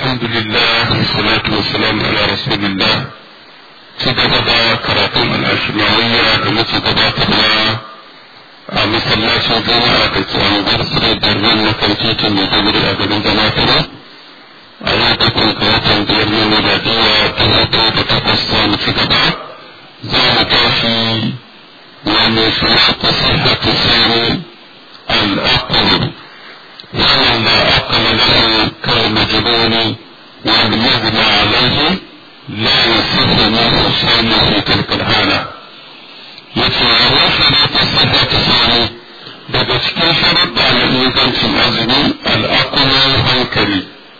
الحمد لله والصلاة والسلام على رسول الله تجدد كراتون الأشماوية التي تباطلها masallacin juma'a da ke anguwar sirri birnin na kantitin da zai a garin galatara a yau bakwai ga watan biyar na miladiya ta hudu da takwas za mu ci gaba za mu tashi wani shirya sihhatu sirri al'aqlu ومن لا عقل له كالمجنون والمغمى عليه لا يصح منه صوم في تلك الحاله yace ya shirya sihha ta sani daga cikin sharuɗa na ingancin azumi al'akula hankali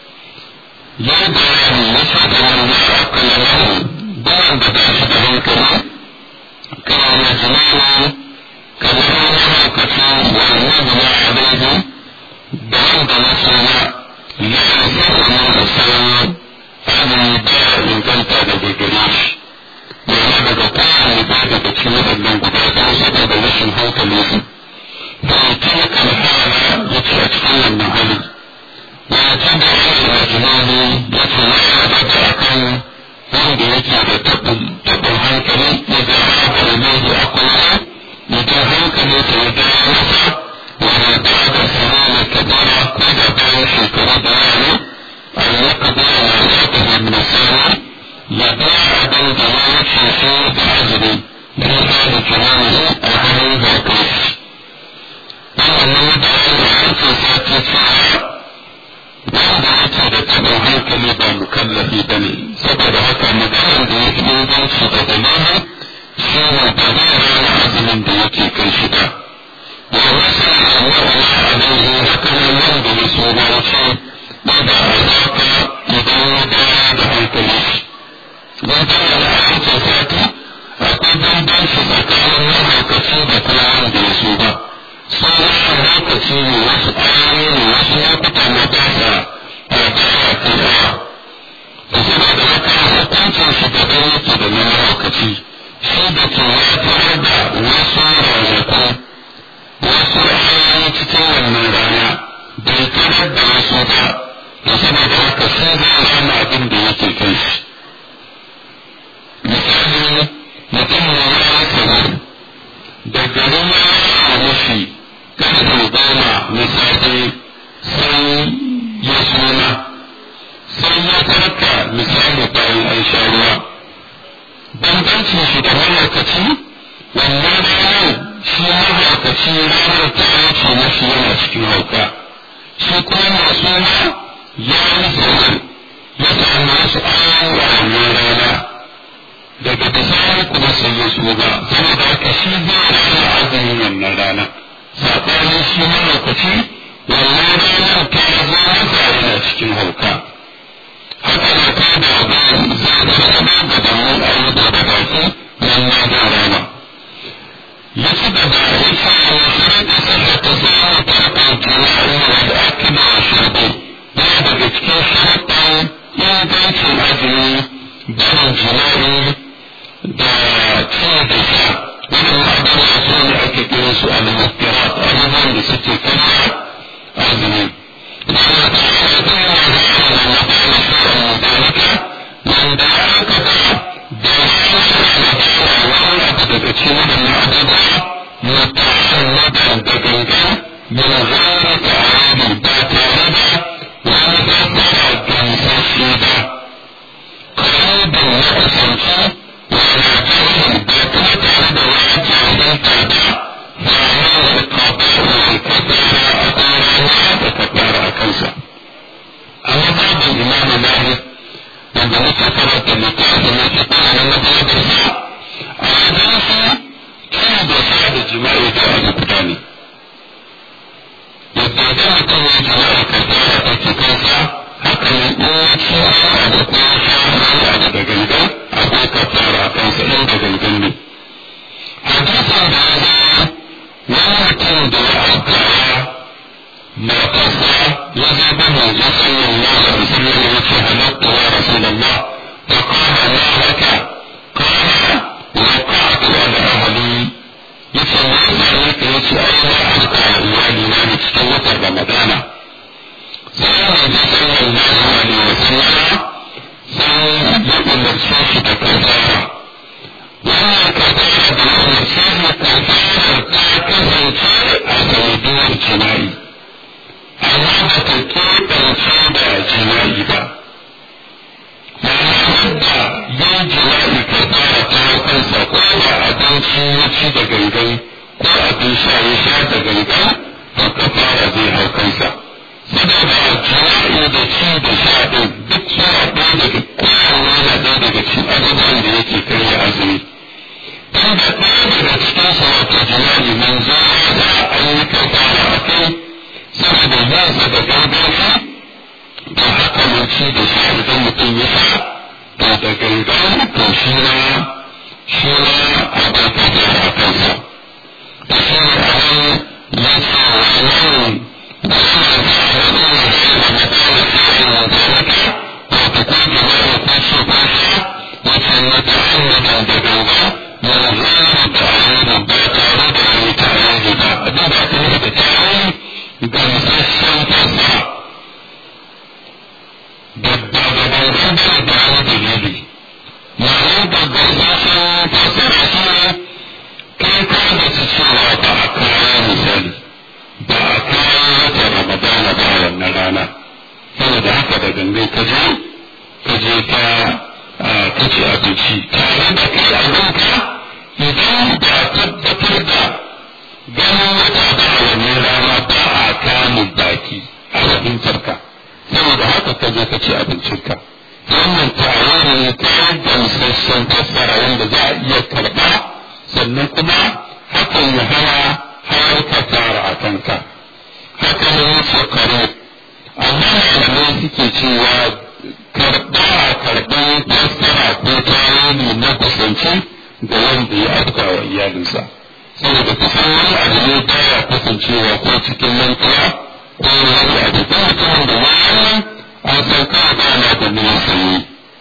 ya bayani ya ce da wanda akala lahu bayan da ba shi da hankali kana na jimani kamar wani haukaci wani gina alaihi da wanda na suna la yasarwa da sauran azumi ba inganta daga gare shi yana daga kowane ba daga cikin waɗannan guda ɗaya saboda rashin hankali su da mutum kan fara ya ce a cikin wannan hali ya ce da shi da jimani ya ce ya yarda da akan wanda yake da taɓin hankali ya ga haka ne ya akwai mutum hankali ta ya ga masa wani ba da sarari ta bara ko da bayan shekaru da yawa a yi kadara na zata da nasara ya ba abin da ya wuce su da azumi don hana kirani a hannun zaɓe. Wannan da ya wuce sati cewa wanda yake da taɓin hankali ba mukallafi ba ne, saboda haka maganar da ya fi inganci da dalili shi ne ba zai rana azumin da yake kai shi ba. Wa wasu Allah alaihi haka nan wanda ya so ba ya ce ba da azaka idan ya dawo da hankali shi. don tana da aikin sati akwai bambanci tsakanin mahaukaci da kuma wanda ya so ba sun rashin lokaci ne wasu ayoyi ne wasu lokuta na ba sa rabaya kaiwa da saboda haka hukuncin shi da ɗan yake da na mahaukaci shi da ke ya tarar da wasu ranaku wasu ayoyi cikin wannan rana bai tarar da wasu ba da saboda haka sun zai rana abin da yake kai shi misali mutum ya yi sanar da garin ya mafi karfe goma na safe sai ya suna sai ya tarka misali bayan an sha ruwa bambancin shi da mahaukaci wannan ranar shi mahaukaci ranar ta wuce mashi yana cikin hauka shi kuma masu ya yi sanar ya samu wasu ayoyi a wannan rana daga bisani kuma sai ya shuga saboda haka shi zai rana azumin wannan rana saɓanin shi lokaci wannan ranar ta zo masa yana cikin hauka haka na ta da abin zai zama da damu a yi da baki wannan da rana ya ci gaba ya ce wa shirka sallar ta samu ta ɗauki wa'in da ake da shirka ya daga cikin shirkan ingancin azumi barin jima'i da cin da sha wannan abubuwa su ne ake kira su a lamafira abubuwan da suke kama azumi wanda aka ga da wani daga cikin waɗannan abubuwa mutashin mata da gangan min zai ta'adi ba tare da wani fassara gamsashe ba kawai da ya kasance sai manzo sallallahu alaihi wasallam sai ya umarce shi da kafara wannan kafara da ya umarce shi kafara ta kasance a sanadiyar jima'i amma ba ta keɓance da jima'i ba ma'ana wanda yin jima'i kafara ta kansa ko da abinci ya ci da gangan ko abin sha ya sha da gangan to kafara zai hau kansa saboda jima'i da ci da sha ɗin duk suna ɗaya daga kowanne yana ɗaya daga cikin abubuwan da yake karya azumi tun da ɗaya daga cikin sa wato jima'i manzo ya a yi kafara a kai saboda yinsa da gangansa to haka mun ci da sha idan mutum ya sha to da gangan to shi na shi na abin kafara a kansa da shi ne abin ya ce wannan da shi ba a kawo wata ramadana ba wannan rana saboda haka da gangan ka je ka je ka ka ci abinci tare da kai abinka idan ba tabbatar da ganin wata ba wannan rana ba a kamun baki a abincinka saboda haka ka je ka ci abincinka wannan tare ne ta gamsasshen fassara wanda za a iya karɓa sannan kuma hakan ya hana har ka tara a kanka haka ne shekaru amma malamai suke cewa karɓa a karɓar fassara ko tarihi na kusanci da wanda ya afka wa iyalinsa saboda kusan wani abu ne baya kasancewa ko cikin mantuwa ko wani abu ko mutumin da wani an san kawai ba na da nuna sanyi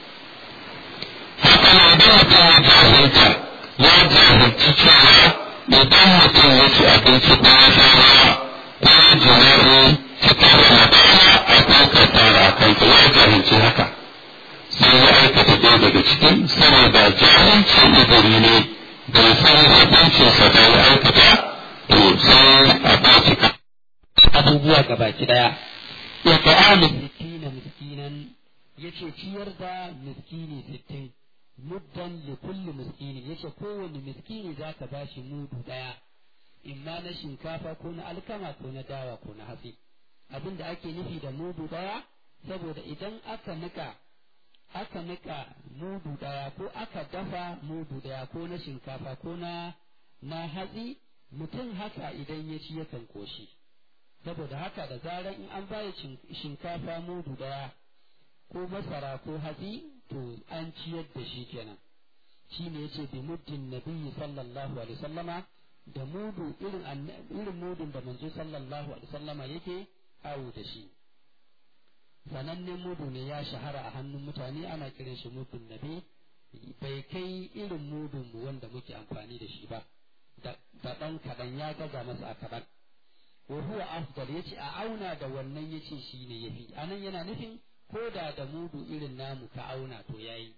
haka ne idan mutum ya jahilta ya jahilci cewa idan mutum ya ci abinci ko ya sha ruwa ko ya jima'i cikin ramadana akwai kafara a kansa ya jahilci haka sai ya aikata ɗaya daga cikin saboda jahilci izini ne bai san hukuncinsa da ya aikata to sai a ba shi abubuwa gabaki daya ya ta'amu sittina miskinan yace ciyar da miskini sittin muddan li kulli miskini yace kowanne miskini zaka bashi mudu daya imma na shinkafa ko na alkama ko na dawa ko na hatsi abin da ake nufi da mudu daya saboda idan aka nika aka nika mudu daya ko aka dafa mudu daya ko na shinkafa ko na na hatsi mutum haka idan ya ci yakan koshi saboda haka da zarar in an baya shinkafa mudu daya ko masara ko hatsi to an ciyar da shi kenan shi ne yace bi muddin nabiyyi sallallahu alaihi sallama da mudu irin irin mudun da manzo sallallahu alaihi sallama yake awo da shi sanannen mudu ne ya shahara a hannun mutane ana kiran shi mudun nabi bai kai irin mudun mu wanda muke amfani da shi ba da ɗan kaɗan ya gaza masa a kaɗan wa huwa afdal yace a auna da wannan yace shi ne yafi anan yana nufin ko da da mudu irin namu ka auna to yayi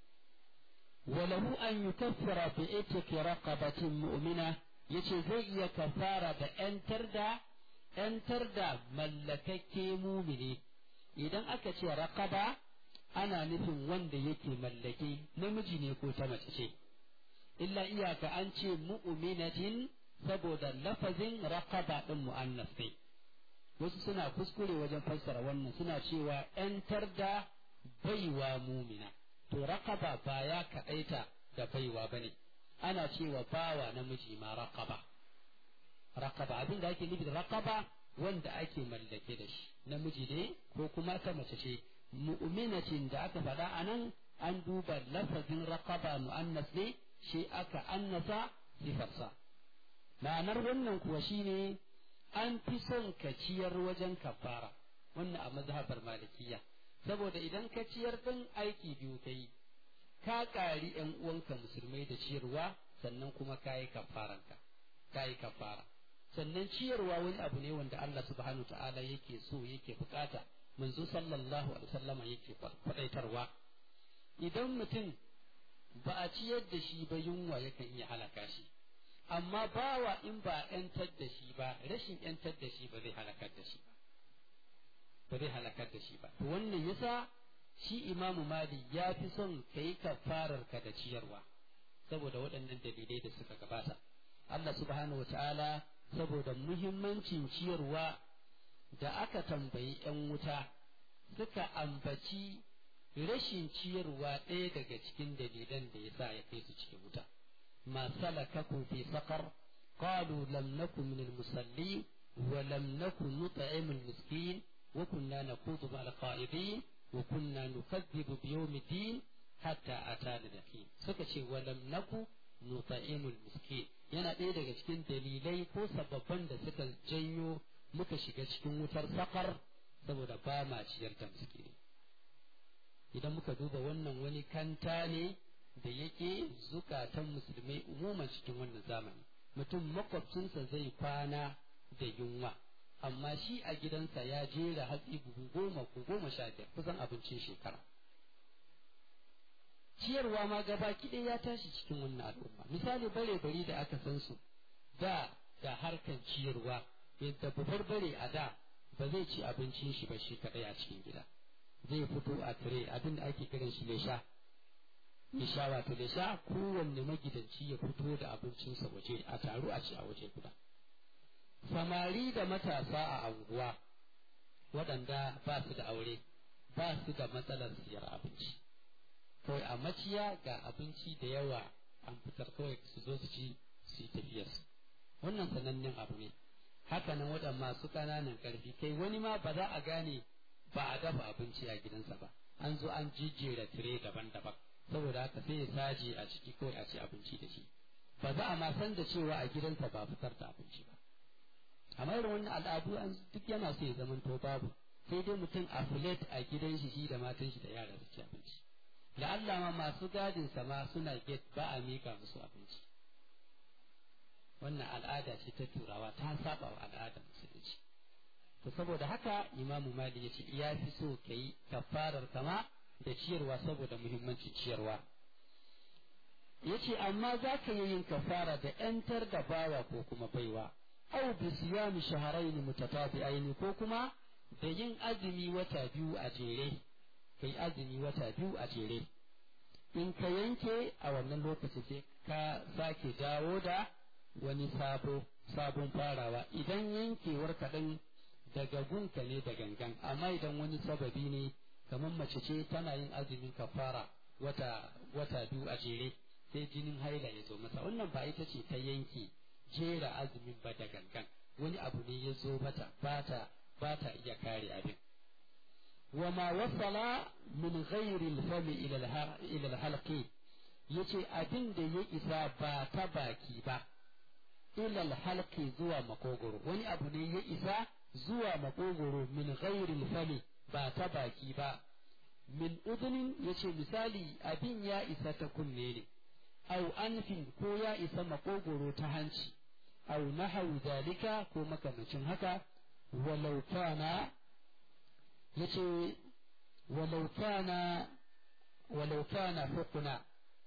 walahu an yukaffara bi itiki raqabatin mu'mina yace zai iya kafara da yantar da yantar da mallakakke mumini idan aka ce raqaba ana nufin wanda yake mallake namiji ne ko ta mace ce illa iyaka an ce mu'minatin saboda lafazin raqaba din mu'annas ne wasu suna kuskure wajen fassara wannan suna cewa ‘yantar da baiwa mumina, to raqaba ba ya kaɗaita da baiwa ba ne, ana cewa bawa namiji ma raqaba. Raqaba abin da ake nufi da raqaba wanda ake mallake da shi, namiji ne ko kuma ta mace ce, mu'minatin da aka faɗa a nan an duba lafazin raqaba mu'annas ne, shi aka annasa sifarsa. Ma'anar wannan kuwa shine an fi son ka ciyar wajen kafara wannan a mazhabar malikiya saboda idan ka ciyar din aiki biyu ka yi ka ƙari ‘yan uwanka musulmai da ciyarwa sannan kuma ka yi kafaranka ka yi kafara sannan ciyarwa wani abu ne wanda Allah subhanahu ta'ala yake so yake bukata manzo sallallahu alaihi wasallama yake kwadaitarwa idan mutum ba a ciyar da shi ba yunwa yakan iya halaka shi amma bawa in ba yantar da shi ba rashin yantar da shi ba zai halakar da shi ba ba zai halakar da shi ba to wannan yasa shi imamu mali ya fi son ka yi kafarar ka da ciyarwa saboda waɗannan dalilai da suka gabata Allah subhanahu wa ta'ala saboda muhimmancin ciyarwa da aka tambayi ‘yan wuta suka ambaci rashin ciyarwa ɗaya daga cikin dalilan da ya sa ya kai su cikin wuta. ما سلككم في سقر قالوا لم نكن من المصلين ولم نكن نطعم المسكين وكنا نخوض مع القائدين وكنا نكذب بيوم الدين حتى أتانا اليقين سكتي ولم نكن نطعم المسكين yana ɗaya daga cikin dalilai ko sababban da suka janyo muka shiga cikin wutar sakar saboda ba ma ciyar da miskini idan muka duba wannan wani kanta ne da yake zukatan musulmai umuman cikin wannan zamani mutum makwabcinsa zai kwana da yunwa amma shi a gidansa ya jera hatsi buhu goma ko goma sha biyar kusan abincin shekara ciyarwa ma gaba kiɗe ya tashi cikin wannan al'umma misali bare bari da aka san su da da harkan ciyarwa yadda babbar bare a da ba zai ci abincin shi ba shi kaɗai a cikin gida zai fito a tire abin da ake kiran shi ne sha isha wato da sha kowanne magidanci ya fito da abincinsa waje a taru a ci a waje guda samari da matasa a anguwa waɗanda ba su da aure ba su da matsalar siyar abinci kawai a maciya ga abinci da yawa an fitar kawai su zo su ci su yi tafiyarsu wannan sanannen abu ne hakanan waɗanda masu ƙananan ƙarfi kai wani ma ba za a gane ba a dafa abinci a gidansa ba an zo an jijjera tire daban-daban saboda haka sai ya saje a ciki kawai a ci abinci da shi ba za a ma san da cewa a gidansa ba fitar da abinci ba amma irin wannan al'adu an duk yana so ya zama to babu sai dai mutum a filet a gidan shi shi da matan shi da yara su ci abinci da Allah ma masu gadin sa ma suna get ba a mika musu abinci wannan al'ada ce ta turawa ta saba wa al'adar musulunci to saboda haka imamu mali ya ce ya fi so ka yi kafarar kama da ciyarwa saboda muhimmancin ciyarwa ya ce amma za ka yi yin kafara da ‘yantar da bawa ko kuma baiwa au bi siyami shaharaini mutatabi'aini ko kuma da yin azumi wata biyu a jere kai azumi wata biyu a jere in ka yanke a wannan lokaci sai ka sake dawo da wani sabo sabon farawa idan yankewar kaɗan daga gunka ne da gangan amma idan wani sababi ne kamar mace ce tana yin azumin kafara wata wata biyu a jere sai jinin haila ya zo masa wannan ba ita ce ta yanke jera azumin ba da gangan wani abu ne ya zo mata ba ta ba ta iya kare abin wa ma wasala min ghairi al-fami ila al-halqi yace abin da ya isa ba ta baki ba ila al-halqi zuwa makogoro wani abu ne ya isa zuwa makogoro min ghairi al-fami ba ta baki ba min udunin yace misali abin ya isa ta kunne ne au anfin ko ya isa makogoro ta hanci au nahawu zalika ko makamacin haka walau kana yace walau kana walau kana hukuna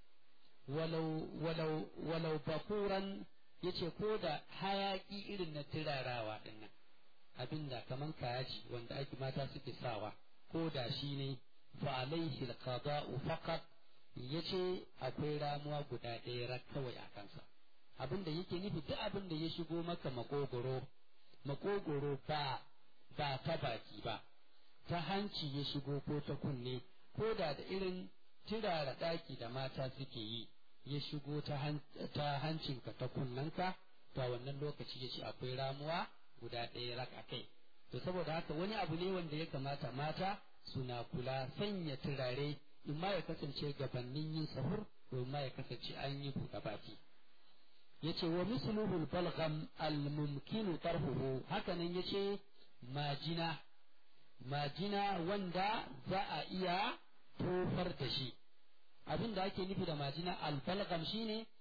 walau walau walau bakuran yace ko da hayaki irin na turarawa dinnan abinda kaman kayaji wanda ake mata suke sawa ko da shi ne fa alaihi alqada'u faqat yace akwai ramuwa guda ɗaya rak kawai a kansa abinda yake nufi duk abin da ya shigo maka makogoro makogoro ba ba ta baki ba ta hanci ya shigo ko ta kunne ko da da irin turara ɗaki da mata suke yi ya shigo ta hancinka ta kunnanka to wannan lokaci ya ce akwai ramuwa guda ɗaya rak a kai to saboda haka wani abu ne wanda ya kamata mata suna kula sanya turare in ma ya kasance gabanin yin sahur ko in ma ya kasance an yi buɗe baki yace wa misluhul balgham al mumkinu tarhuhu hakanan yace majina majina wanda za a iya tofar da shi abin da ake nufi da majina al balgham shine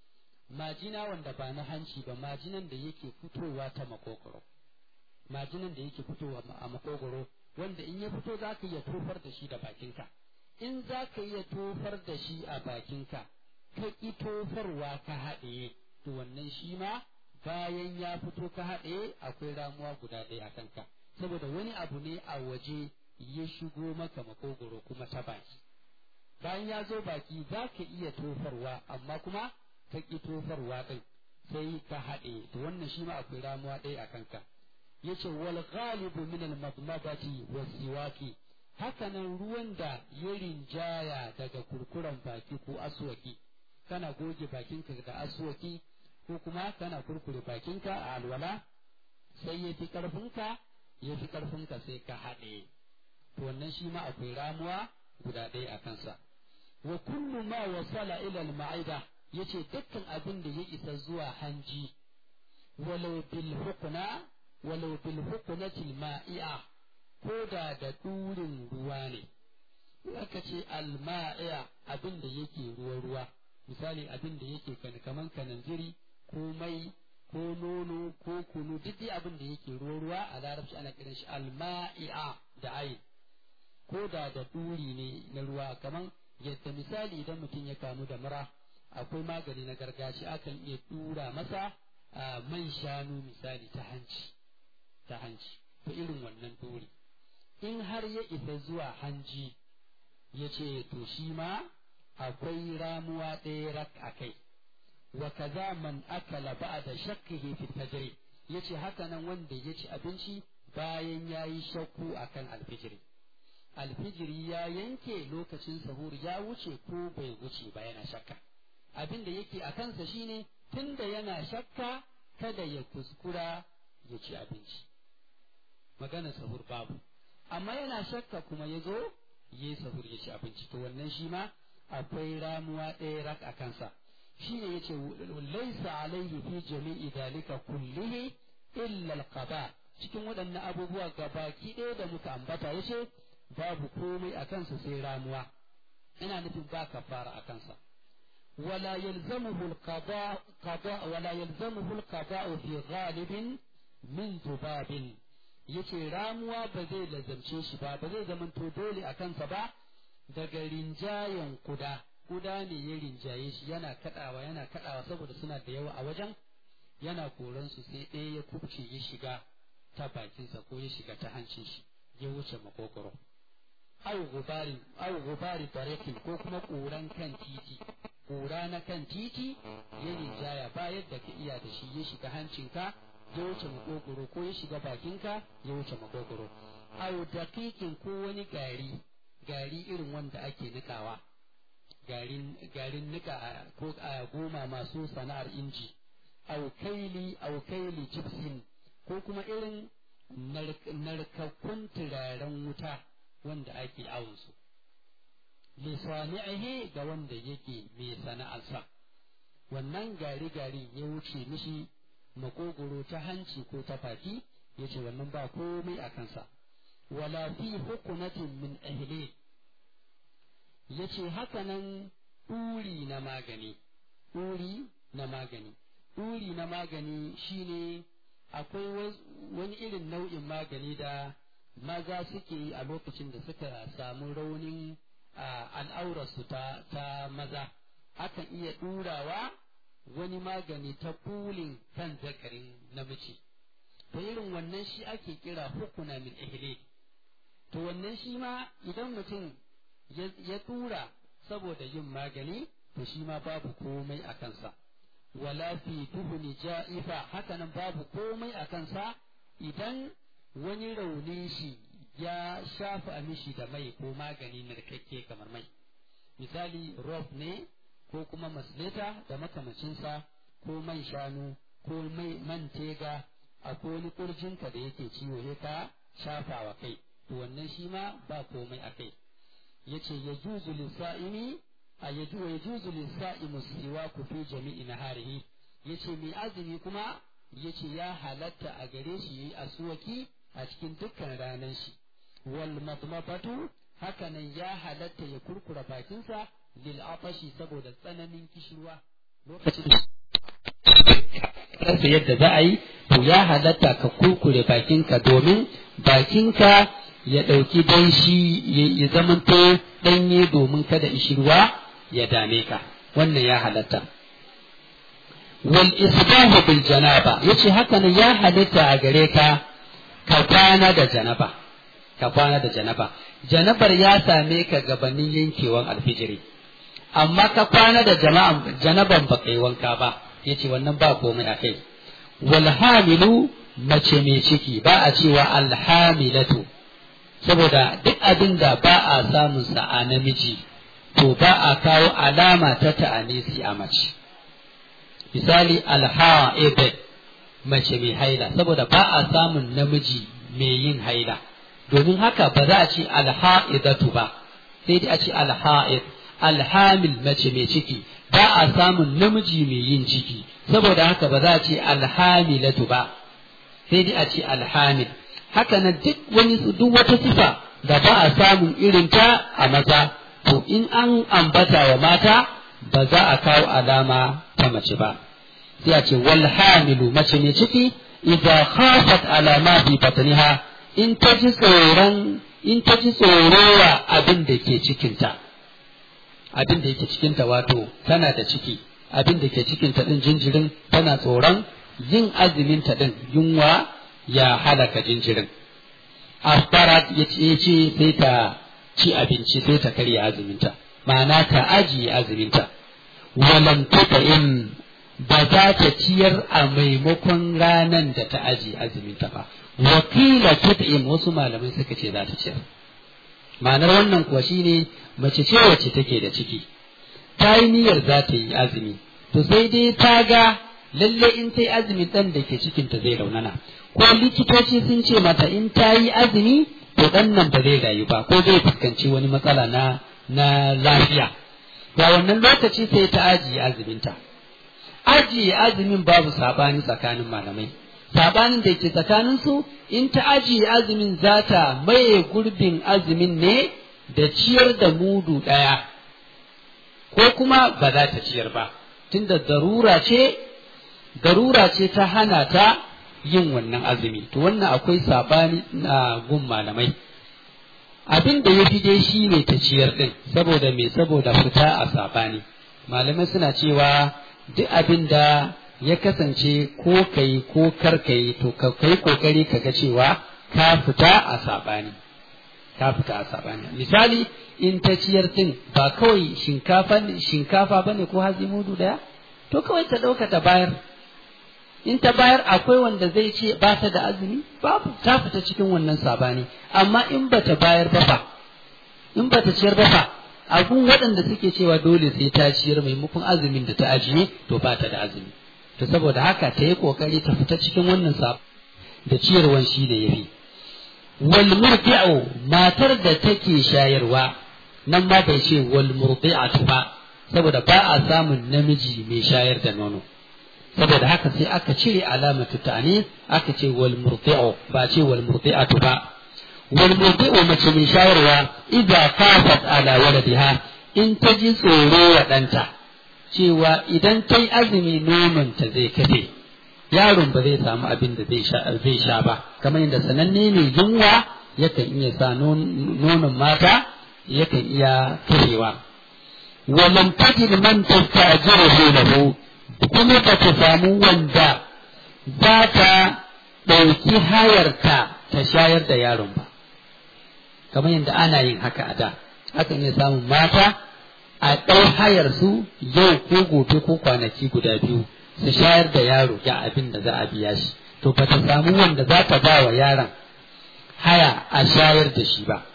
majina wanda ba na hanci ba majinan da yake fitowa ta makogoro majinan da yake fitowa a makogoro wanda in ya fito za ka iya tofar da shi da bakinka in za ka iya tofar da shi a bakinka ka ƙi tofarwa ka haɗe to wannan shi ma bayan ya fito ka haɗe akwai ramuwa guda ɗaya a kanka saboda wani abu ne a waje ya shigo maka makogoro kuma ta baki bayan ya zo baki za ka iya tofarwa amma kuma ka ƙi tofarwa ɗin sai ka haɗe to wannan shi ma akwai ramuwa ɗaya a kanka yace wal ghalibu min al madmadati was siwaki hakanan ruwan da ya rinjaya daga kurkuren baki ko aswaki kana goge bakinka da aswaki ko kuma kana kurkure bakinka a alwala sai ya fi ƙarfinka ya fi ƙarfinka sai ka haɗe to wannan shi ma akwai ramuwa guda ɗaya a kansa wa kullu ma wasala ila al-ma'ida yace dukkan abin da ya isa zuwa hanji walau bil hukna walau bil huknati al-ma'i'a ko da da durin ruwa ne aka ce al-ma'i'a abin da yake ruwa ruwa misali abin da yake kaman kananziri ko mai ko nono ko kunu duk dai abin da yake ruwa ruwa a larabci ana kiran shi al-ma'i'a da ayin ko da da duri ne na ruwa kaman yadda misali idan mutum ya kamu da mura akwai magani na gargajiya akan iya tura masa man shanu misali ta hanci ta hanci to irin wannan duri in har ya isa zuwa hanji ya ce to shi ma akwai ramuwa ɗaya rak a kai wa kaza man akala ba'da shakkihi fi tajri yace haka nan wanda ya ci abinci bayan yayi shakku akan alfijiri alfijiri ya yanke lokacin sahur ya wuce ko bai wuce ba yana shakka abin da yake a kansa shine tunda yana shakka kada ya kuskura ya ci abinci magana sahur babu amma yana shakka kuma ya zo yi sahur ya ci abinci to wannan shi ma akwai ramuwa ɗaya rak a kansa shi ne ya ce laisa alaihi fi jami'i dalika kullihi illa alqada cikin waɗannan abubuwa gabaki ɗaya da muka ambata ya ce babu komai a kansa sai ramuwa ina nufin ba kafara a kansa ولا يلزمه القضاء قضاء ولا يلزمه القضاء في غالب من ذباب yace ramuwa ba zai lazamce shi ba ba zai zamanto dole a kansa ba daga rinjayen kuda kuda ne ya rinjaye shi yana kadawa yana kadawa saboda suna da yawa a wajen yana koran su sai ɗaya ya kubce ya shiga ta bakinsa ko ya shiga ta hancin shi ya wuce makogoro au gubarin au gubari tariqin ko kuma ƙuran kan titi ƙura na kan titi ya rinjaya ba yadda ka iya da shi ya shiga hancinka ya wuce makogoro ko ya shiga bakinka ya wuce makogoro au daƙiƙin ko wani gari gari irin wanda ake nikawa garin garin nika ko a goma masu sana'ar inji au kaili au kaili gypsum ko kuma irin narkakkun turaren wuta wanda ake awon su lisani'ihi ga wanda yake mai sana'arsa wannan gari gari ya wuce mishi makogoro ta hanci ko ta baki ya ce wannan ba komai a kansa wala fi hukunatin min ahli ya ce hakanan ɗuri na magani ɗuri na magani ɗuri na magani shine akwai wani irin nau'in magani da maza suke yi a lokacin da suka samu raunin al'aurarsu ta, ta maza akan iya ɗurawa wani magani ta kulin kan zakarin namiji to irin wannan shi ake kira hukuna min ihle to wannan shi ma idan mutum ya tura saboda yin magani to shi ma babu komai a kansa wala fi tuhuni ja'ifa hakanan babu komai a kansa idan wani rauni shi ya shafa mishi da mai ko magani narkakke kamar mai misali rof ne ko kuma masleta da makamacinsa ko man shanu ko mai man tega akwai wani kurjinka da yake ciwo ya ka shafa wa kai to wannan shi ma ba komai a kai yace ya juzu lissa'imi a ya juzu lissa'imu siwa ku fi jami'i naharihi yace mai azumi kuma yace ya halatta a gare shi yayi asuwaki a cikin dukkan ranar shi wal madmafatu hakanan ya halatta ya kurkura bakinsa lil atashi saboda tsananin kishirwa lokacin rasa yadda za a yi to ya halatta ka kurkure bakinka domin bakinka ya ɗauki danshi ya zamanto ɗanye domin kada ishirwa ya dame ka wannan ya halatta wal isbahu bil janaba yace haka ne ya halatta a gare ka ka kwana da janaba ka kwana da janaba janabar ya same ka gabanin yankewan alfijiri amma ka kwana da janaban ba kai wanka ba yace wannan ba komai a kai wal hamilu mace mai ciki ba a cewa alhamilatu saboda duk abin da ba a samun sa a namiji to ba a kawo alama ta ta'anisi a mace misali alha'ib mace mai haila saboda ba a samun namiji mai yin haila domin haka ba za a ce alha'idatu ba sai dai a ce alha'id alhamil mace mai ciki ba a samun namiji mai yin ciki saboda haka ba za a ce alhamilatu ba sai dai a ce alhamil haka na duk wani duk wata sifa da ba a samun irinta a maza to in an ambata wa mata ba za a kawo alama ta mace ba sai a ce wal hamilu mace mai ciki idza khafat alama bi batniha in ta ji tsoron in ta ji tsorowa abin da ke cikinta abin da yake cikinta wato tana da ciki abin da ke cikinta din jinjirin tana tsoron yin azumin ta din yunwa ya halaka jinjirin asbarat ya ce sai ta ci abinci sai ta karya azuminta ma'ana ta ajiye azuminta walam in ba za ta ciyar a maimakon ranan da ta ajiye azuminta ba wakila tut'im wasu malamai suka ce za ta ciyar ma'anar wannan kuwa shine mace ce wacce take da ciki ta yi niyyar za ta yi azumi to sai dai ta ga lalle in ta yi azumi ɗan da ke cikinta zai raunana ko likitoci sun ce mata in ta yi azumi to ɗan nan ba zai rayu ba ko zai fuskanci wani matsala na na lafiya ga wannan lokaci sai ta ajiye azuminta ajiye azumin babu sabani tsakanin malamai sabanin da ke tsakanin su in ta ajiye azumin za ta maye gurbin azumin ne da ciyar da mudu ɗaya ko kuma ba za ta ciyar ba tunda darura ce darura ce ta hana ta yin wannan azumi to wannan akwai sabani na gun malamai abin da ya fi dai shi ne ta ciyar ɗin saboda me saboda fita a sabani malamai suna cewa duk abin da ya kasance ko kai ko kar kai to ka kai kokari ka ga cewa ka fita a sabani ka fita a sabani misali in ta ciyar ɗin ba kawai shinkafa shinkafa bane ko hatsi mudu daya to kawai ta ɗauka ta bayar in ta bayar akwai wanda zai ce ba ta da azumi babu ta fita cikin wannan sabani amma in ba ta bayar ba fa in ba ta ciyar ba fa abun waɗanda suke cewa dole sai ta ciyar maimakon azumin da ta ajiye to ba ta da azumi to saboda haka ta yi kokari ta fita cikin wannan sab da ciyarwan shi ne yafi wal murdi'u matar da take shayarwa nan ma bai ce wal murdi'atu ba saboda ba a samun namiji mai shayar da nono saboda haka sai aka cire alamatu ta'ani aka ce wal murdi'u ba ce wal murdi'atu ba wal murdi'u mace mai shayarwa idza kafat ala waladiha in ta ji tsoro wa ɗanta cewa idan ta yi azumi nonon ta zai kafe yaron ba zai samu abin da zai sha zai sha ba kamar yadda sananne ne yunwa yakan iya sa nonon mata yakan iya kafewa ولم تجد من تستأجره له kuma ba ta samu wanda za ta ɗauki hayarta ta shayar da yaron ba kamar yadda ana yin haka a da akan iya samun mata a ɗau hayar su yau ko gobe ko kwanaki guda biyu su shayar da yaro ya abin da za a biya shi to ba ta samu wanda za ta ba wa yaron haya a shayar da shi ba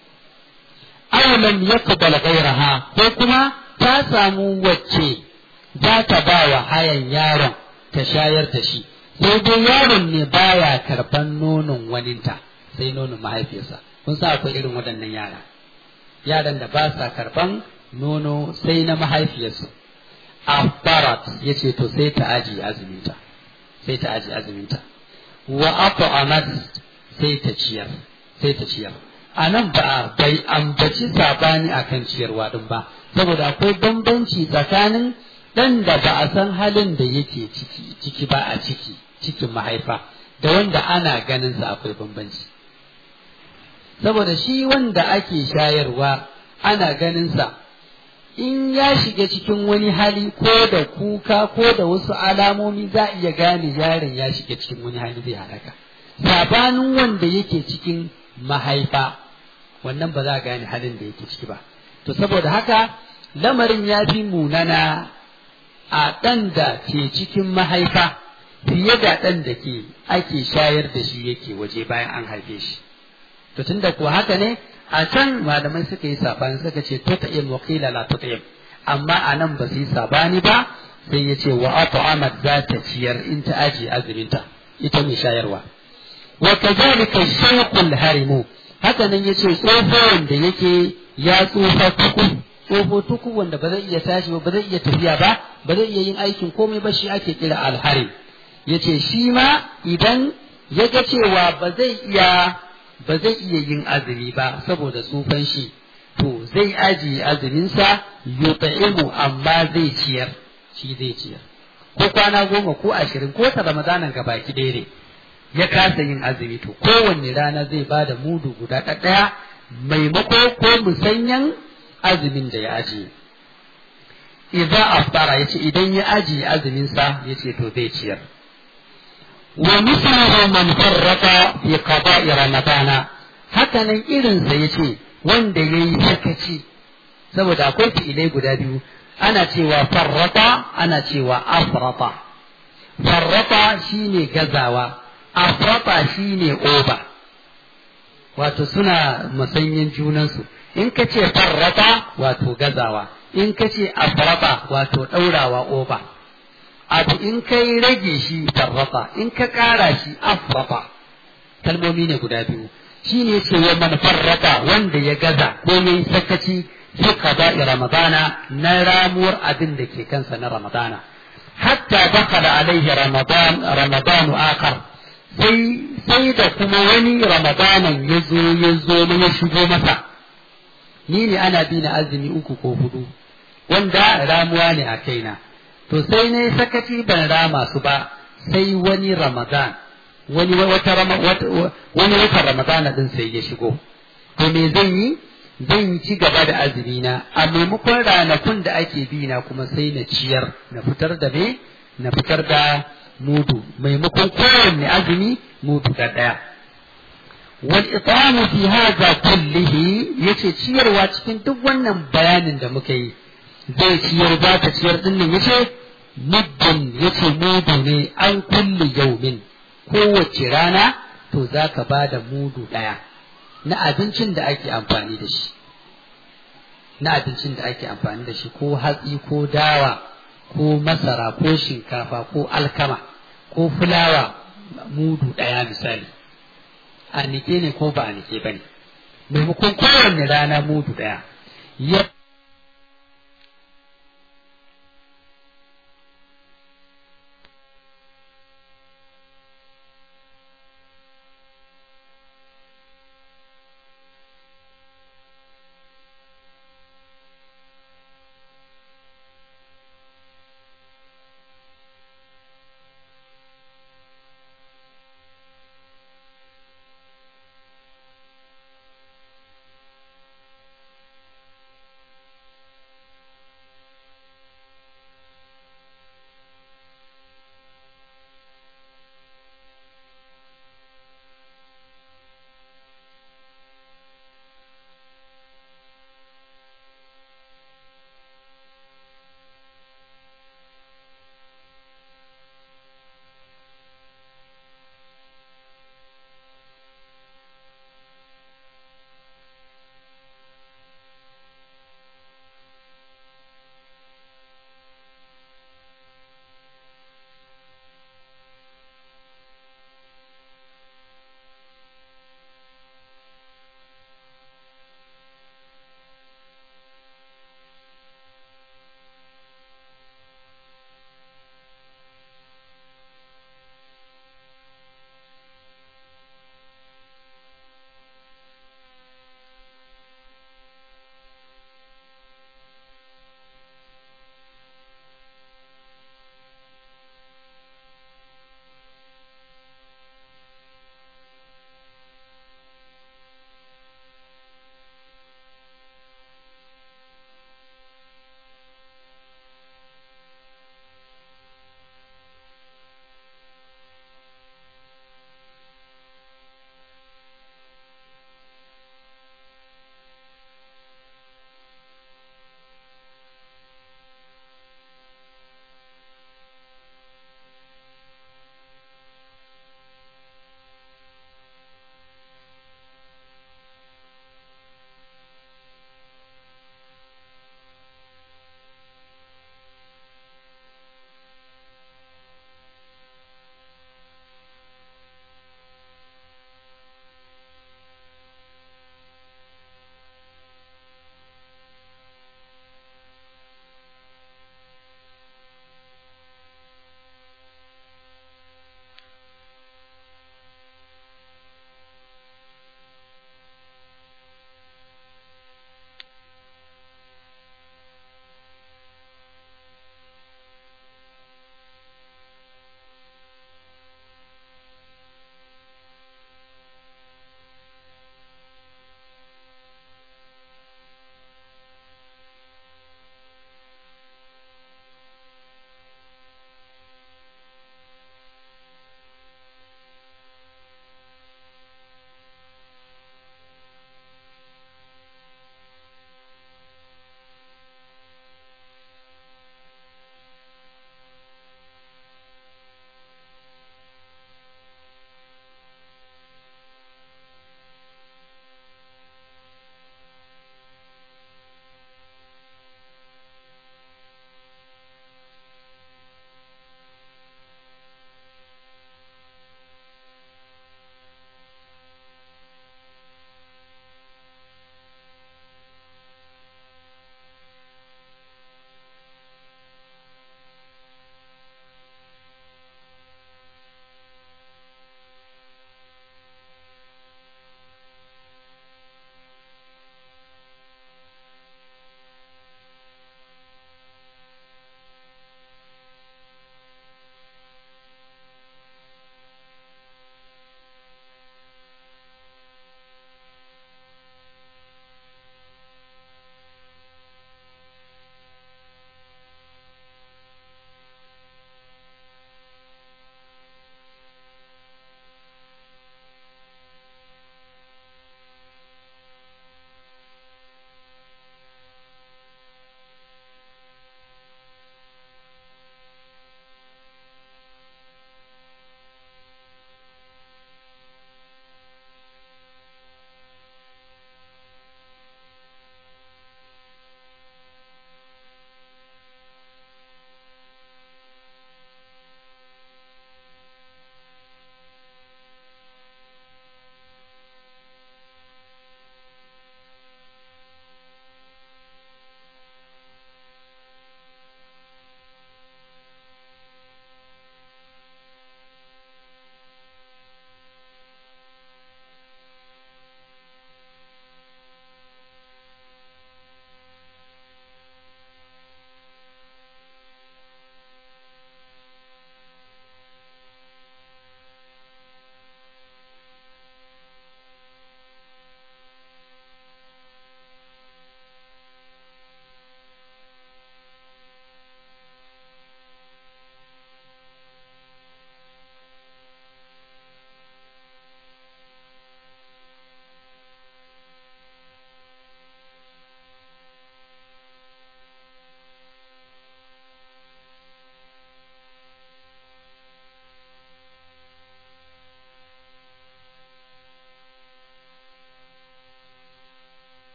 awalan yaqbal ghayraha ko kuma ta samu wacce za ta ba wa hayan yaron ta shayar da shi sai dai yaron ne baya karban nonon waninta sai nonon mahaifiyarsa kun sa akwai irin waɗannan yara yaran da ba sa karban nono sai na mahaifiyarsu afarat ya ce to sai ta aji azuminta sai ta aji azuminta wa at'amat sai ta ciyar sai ta ciyar a nan ba bai ambaci sabani akan ciyarwa din ba saboda akwai bambanci tsakanin ɗan da ba a san halin da yake ciki ciki ba a ciki cikin mahaifa da wanda ana ganin sa akwai bambanci saboda shi wanda ake shayarwa ana ganin sa in ya shiga cikin wani hali ko da kuka ko da wasu alamomi za a iya gane yaron ya shiga cikin wani hali zai halaka sabanin wanda yake cikin mahaifa wannan ba za a gane halin da yake ciki ba to saboda haka lamarin ya fi munana a ɗan da ke cikin mahaifa fiye da ɗan da ke ake shayar da shi yake waje bayan an haife shi to tunda kuwa haka ne a can malamai suka yi sabani suka ce tuta'im wa qila la tuta'im amma a nan ba su yi sabani ba sai ya ce wa at'amat za ta ciyar in ta aji azuminta ita mai shayarwa wa kazalika shaykhul harimu haka nan yace tsoho wanda yake ya tsufa tuku tsoho tuku wanda ba zai iya tashi ba ba zai iya tafiya ba ba zai iya yin aikin komai ba shi ake kira alharim yace shi ma idan ya ga cewa ba zai iya ba zai iya yin azumi ba saboda tsufan shi to zai ajiye azuminsa yuta'imu amma zai ciyar shi zai ciyar ko kwana goma ko ashirin ko ta ramadanan ga baki ɗaya ne ya kasa yin azumi to kowanne rana zai ba da mudu guda ɗaya maimako ko musanyan azumin da ya ajiye idza aftara yace idan ya ajiye azuminsa yace to zai ciyar wa mislahu man farrata fi qada'i ramadana hakanan irinsa yace wanda yayi sakaci saboda akwai fi'ilai guda biyu ana cewa farrata ana cewa afrata farrata shine gazawa afrata shine oba wato suna musanyin junansu in ka ce farrata wato gazawa in ka ce afrata wato ɗaurawa oba abu in kai rage shi farrata in ka ƙara shi afrata kalmomi ne guda biyu shi ne ce wa man farrata wanda ya gaza ko yayi sakaci fi qada'i ramadana na ramuwar abin da ke kansa na ramadana hatta dakhala alaihi ramadan ramadanu akhar sai sai da kuma wani ramadanan ya zo ya zo ya shigo masa ni ne ana bi na azumi uku ko hudu wanda ramuwa ne a kaina to sai na yi sakaci ban rama su ba sai wani ramadan wani wata wani watan ramadana din sai ya shigo to me zan yi zan ci gaba da azumi na a maimakon ranakun da ake bi na kuma sai na ciyar na fitar da me na fitar da mudu maimakon kowanne azumi mudu da daya wal itamu fi hadha kullihi yace ciyarwa cikin duk wannan bayanin da muka yi zai ciyar za ta ciyar din nan yace muddin yace mudu ne an kulli yaumin kowace rana to za ka ba da mudu ɗaya na abincin da ake amfani da shi na abincin da ake amfani da shi ko hatsi ko dawa ko masara ko shinkafa ko alkama ko fulawa mudu ɗaya misali a nike ne ko ba a nike ba ne maimakon kowanne rana mudu ɗaya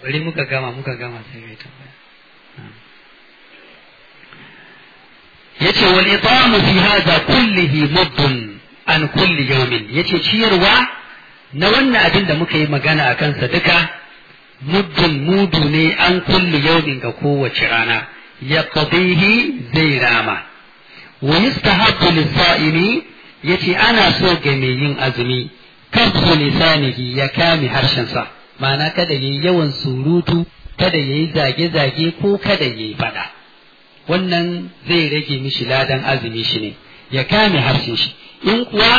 bari muka gama muka gama sai mai tambaya yace wal itamu fi hadha kullihi muddun an kulli yawmin yace ciyarwa na wannan abin da muka yi magana a kansa duka muddun mudu ne an kulli yawmin ga kowace rana ya qadihi zai rama wa yustahabbu lis-sa'imi yace ana so ga mai yin azumi kafu lisanihi ya kame harshensa ma'ana kada yayi yawan surutu kada yayi zage-zage ko kada yayi fada wannan zai rage mishi ladan azumi shi ne ya kame harshen shi in kuwa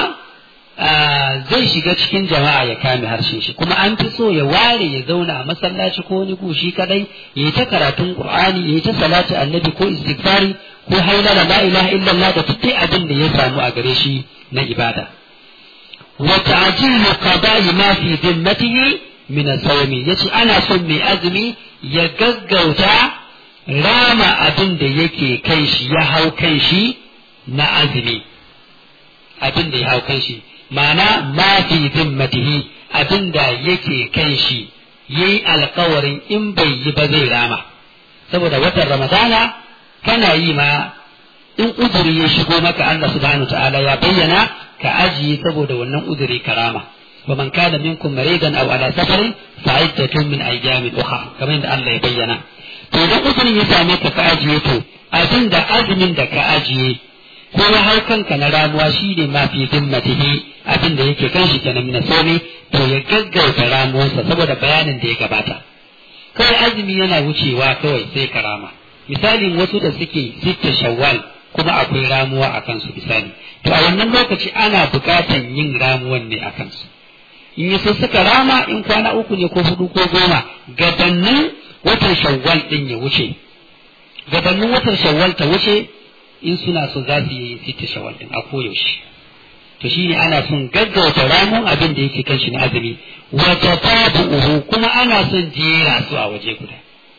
zai shiga cikin jama'a ya kame harshen shi kuma an fi so ya ware ya zauna a masallaci ko wani gushi kadai ya yi ta karatun qur'ani ya yi ta salatu annabi ko istighfari ko hailala la ilaha illallah da duk abin da ya samu a gare shi na ibada wa ta'jilu qada'i ma fi dhimmatihi min as-sawmi yace ana son mai azumi ya gaggauta rama abin da yake kan shi ya hau kan shi na azumi abin da ya hau kan shi ma'ana ma fi zimmatihi abin da yake kan shi yayi alkawarin in bai yi ba zai rama saboda watan ramadana kana yi ma in uzuri ya shigo maka Allah subhanahu ta'ala ya bayyana ka ajiye saboda wannan uzuri karama wa man kana minkum maridan aw ala safarin fa iddatun min ayyamin ukhra kamar yadda Allah ya bayyana to idan uzurin ya same ka ka ajiye to abin da azumin da ka ajiye ko ya hau kanka na ramuwa shi ne ma fi zimmatihi abin da yake kan shi kenan na somi to ya gaggauta ramuwarsa saboda bayanin da ya gabata kawai azumi yana wucewa kawai sai ka rama misalin wasu da suke sitta shawwal kuma akwai ramuwa a kansu misali to a wannan lokaci ana bukatan yin ramuwan ne a kansu in yi so suka rama in kwana uku ne ko hudu ko goma gabanin watan shawwal din ya wuce gabanin watan shawwal ta wuce in suna so za su yi sita shawwal din a koyaushe to shine ana son gaggauta ramun abin da yake kan shi na azumi wa tafabu'uhu kuma ana son jera su a waje guda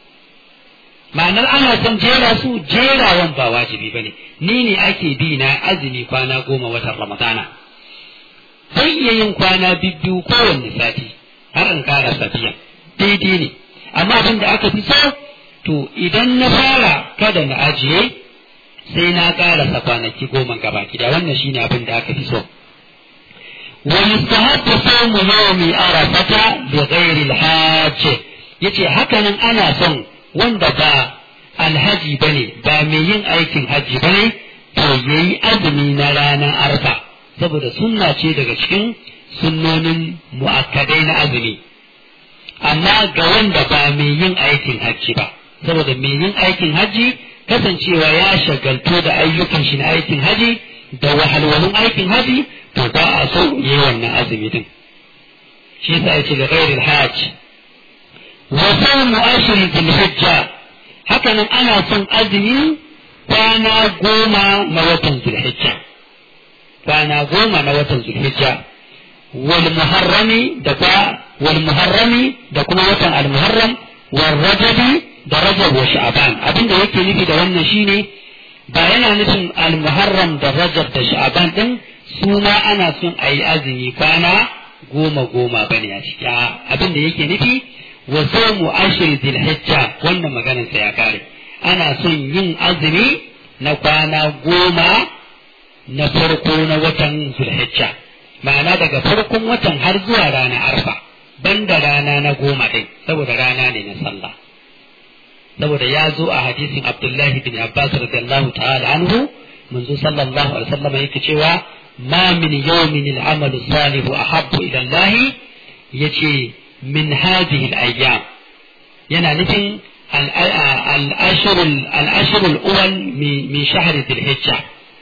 ma'anar ana son jera su jerawan ba wajibi bane ni ne ake bi na azumi kwana goma watan ramadana zan iya yin kwana bibbiyu kowanne sati har in kara safiya daidai ne amma abin da aka fi so to idan na fara kada na ajiye sai na karasa kwanaki goma gaba gida wannan shine abin da aka fi so wa yustahabbu sawmu yawmi arafata li ghairi al-hajj yace hakanan ana son wanda ba alhaji bane ba mai yin aikin haji bane to yayi azumi na ranar arfa saboda sunna ce daga cikin sunnonin mu'akkadai na azumi amma ga wanda ba mai yin aikin hajji ba saboda mai yin aikin hajji kasancewa ya shagaltu da ayyukan shi na aikin haji da wahalwalun aikin haji to ba a so yi wannan azumi din shi yasa yace da ghairil hajj wa sawmu ashri dhil hijja haka nan ana son azumi kwana goma na watan zulhijja kwana goma na watan zulhijja wal muharrami da wal muharrami da kuma watan al muharram wal rajabi da rajab wa sha'ban abin da yake nufi da wannan shine ba yana nufin al-muharram da rajab da sha'ban din su ma ana son a yi azumi kwana goma goma bane a ciki abin da yake nufi wa sawmu ashri dhil-hijja wannan maganar sa ya kare ana son yin azumi na kwana goma na farko na watan zulhijja ma'ana daga farkon watan har zuwa rana arfa banda rana na goma din saboda rana ne na sallah saboda ya zo a hadisin Abdullahi bin Abbas radiyallahu ta'ala anhu manzo sallallahu alaihi wasallam yake cewa ma min yawmin al-amalu salihu ahabbu ila Allah yace min hadhihi al-ayyam yana nufin al-ashr al-ashr al-awwal min shahr dhil-hijja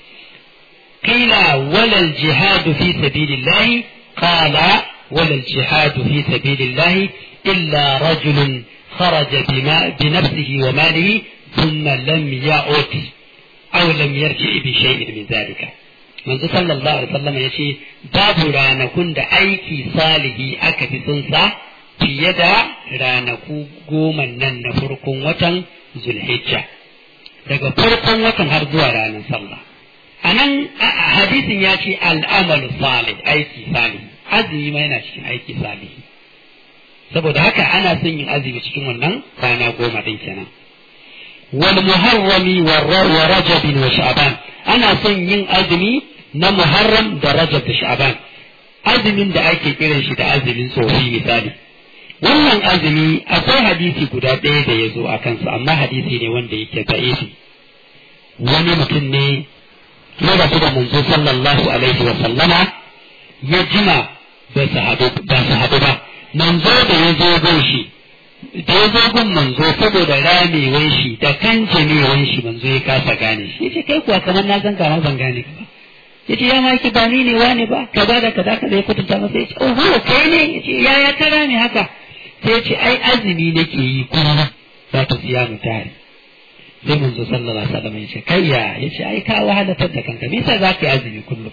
qila wala al-jihad fi sabilillah qala wala al-jihad fi sabilillah illa rajulun خرج بنفسه وماله ثم لم يعد أو لم يرجع بشيء من ذلك manzo sallallahu alaihi wasallam ya ce babu ranakun da aiki salihi aka fi sun sa fiye da ranaku goma nan na farkon watan zulhijja daga farkon watan har zuwa ranar sallah a nan hadisin ya ce al'amalu salih aiki salihi azumi ma yana cikin aiki salihi saboda haka ana son yin azumi cikin wannan kwana goma din kenan wal muharrami wa rajab wa sha'ban ana son yin azumi na muharram da rajab da sha'ban azumin da ake kiran shi da azumin tsofi misali wannan azumi akwai hadisi guda ɗaya da ya zo a kansa amma hadisi ne wanda yake da'ifi wani mutum ne ya rasu da manzo sallallahu alaihi wa sallama ya jima ba su haɗu ba manzo da ya zo gun shi da ya zo gun manzo saboda ramewan shi da kan jamewan shi manzo ya kasa gane shi ya ce kai kuwa kamar na san kama ban gane ka ba ya ce ya ma ki ba ni ne wani ba kaza da kaza kaza ya kutunta masa ya ce oh kai ne ya ce ya ya kara ne haka sai ya ce ai azumi nake yi kuma za ta siya mu tare sai manzo sallallahu alaihi wasallam ya ce kai ya ya ce ai ka wahalatar da kanka me yasa za ka yi azumi kullum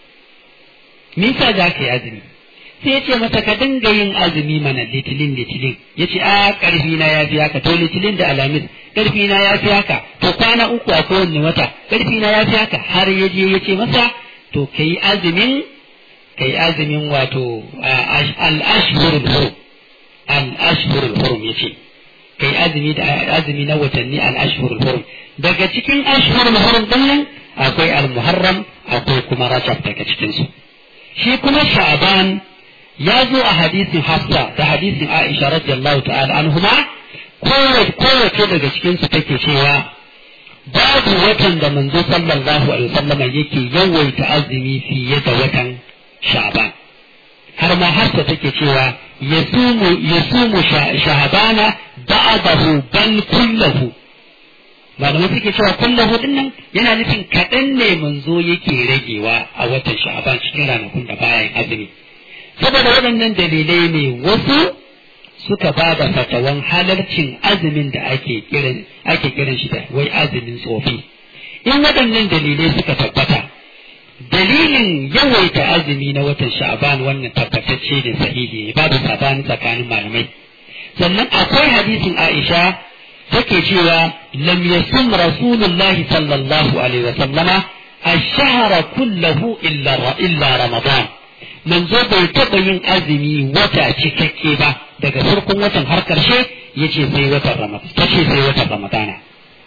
me yasa za ka yi azumi sai ya ce masa ka dinga yin azumi mana litilin litilin ya ce a karfi na ya fi haka to litilin da alamis karfi na ya fi haka to kwana uku a kowanne wata karfi na ya fi haka har ya je ya ce masa to ka yi azumin ka yi azumin wato al-ashhurul hurum al-ashhurul hurum ya ce ka yi azumi da azumi na watanni al-ashhurul hurum daga cikin ashhurul hurum din nan akwai al-muharram akwai kuma rajab daga cikin su shi kuma sha'ban ya zo a hadisin hafsa da hadisin aisha radiyallahu ta'ala anhuma kowace daga cikin su take cewa babu watan da manzo sallallahu alaihi wasallam yake yawaita azumi fiye da watan sha'ban har ma hafsa take cewa yasumu yasumu sha'bana ba'dahu ban kullahu malamai suke cewa kullahu din nan yana nufin kaɗan ne manzo yake ragewa a watan sha'ban cikin ranakun da bayan azumi saboda waɗannan dalilai ne wasu suka ba da fatawan halarcin azumin da ake kiran ake kiran shi da wai azumin tsofi in waɗannan dalilai suka tabbata dalilin yawaita azumi na watan sha'ban wannan tabbatacce ne sahihi ne babu sabani tsakanin malamai sannan akwai hadisin Aisha take cewa lam yasum rasulullahi sallallahu alaihi wa sallama ash-shahra kullahu illa illa ramadan manzo bai taɓa yin azumi wata cikakke ba daga farkon watan har ƙarshe ya ce sai watan ramadan ta ce sai watan ramadana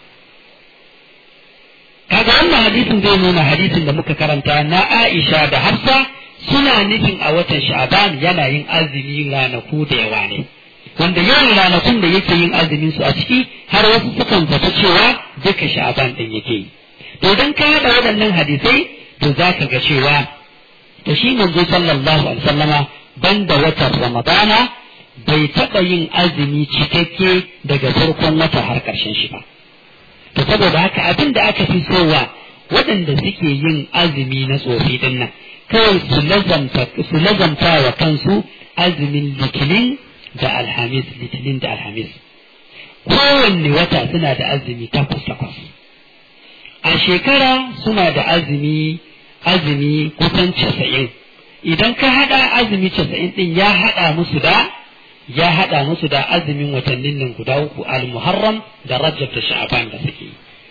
kaga wannan hadisin zai nuna hadisin da muka karanta na Aisha da Hafsa suna nufin a watan Sha'ban yana yin azumi ranaku da yawa ne wanda yawan ranakun da yake yin azumin su a ciki har wasu sukan zata cewa duka Sha'ban din yake yi to idan ka haɗa waɗannan hadisai to za ka ga cewa to shi manzo sallallahu alaihi wasallama banda watan ramadana bai taɓa yin azumi cikakke daga farkon wata har ƙarshen shi ba to saboda haka abin da aka fi sowa waɗanda suke yin azumi na tsofi din nan kawai su lazamta su lazamta wa kansu azumin litinin da alhamis litinin da alhamis kowanne wata suna da azumi takwas takwas a shekara suna da azumi azumi kusan casa'in idan ka haɗa azumi casa'in ɗin ya haɗa musu da ya haɗa musu da azumin watannin nan guda uku al-muharram da rajab da sha'ban da suke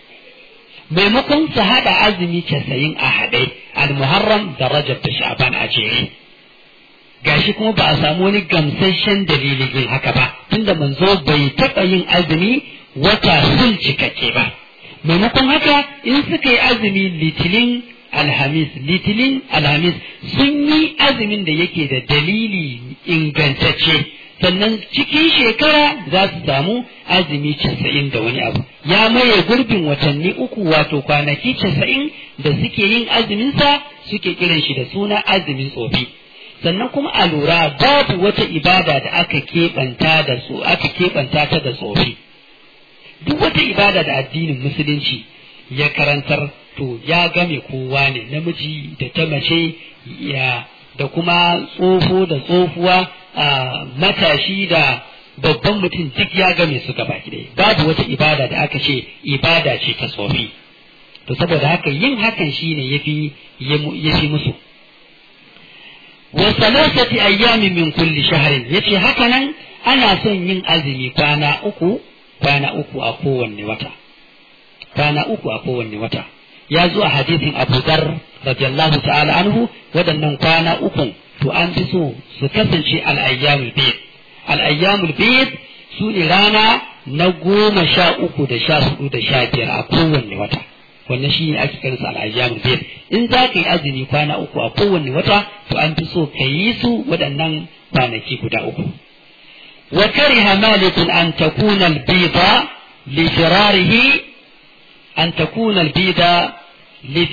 maimakon su haɗa azumi casa'in a haɗe al-muharram da rajab da sha'ban a jere gashi kuma ba a samu wani gamsasshen dalilin yin haka ba tunda manzo bai taɓa yin azumi wata sun cikakke ba maimakon haka in suka yi azumi litinin alhamis litinin alhamis sun yi azumin da yake da dalili ingantacce sannan cikin shekara za su samu azumi casa'in da wani abu ya maye gurbin watanni uku wato kwanaki casa'in da suke yin azuminsa suke kiran shi da suna azumin tsofi sannan kuma a lura babu wata ibada da aka keɓanta da su aka keɓanta ta da tsofi duk wata ibada da addinin musulunci ya karantar to ya game kowa ne namiji da ta mace ya da kuma tsofo da tsofuwa a matashi da babban mutum duk ya game su gaba ɗaya babu wata ibada da aka ce ibada ce ta tsofi to saboda haka yin hakan shine yafi yafi musu wa salasati ayyamin min kulli shahrin yace haka nan ana son yin azumi kwana uku kwana uku a kowanne wata kwana uku a kowanne wata ya zo a hadisin Abu Dhar radiyallahu ta'ala anhu waɗannan kwana uku to an fi so su kasance al-ayyamul bayt al'ayyamul bid su ne rana na goma sha uku da sha hudu da sha biyar a kowanne wata wannan shi ne ake kiransa al'ayyamul bid in za ka yi azumi kwana uku a kowanne wata to an fi so ka yi su waɗannan kwanaki guda uku wa kariha malikun an takuna al-bida li firarihi an takuna al-bida li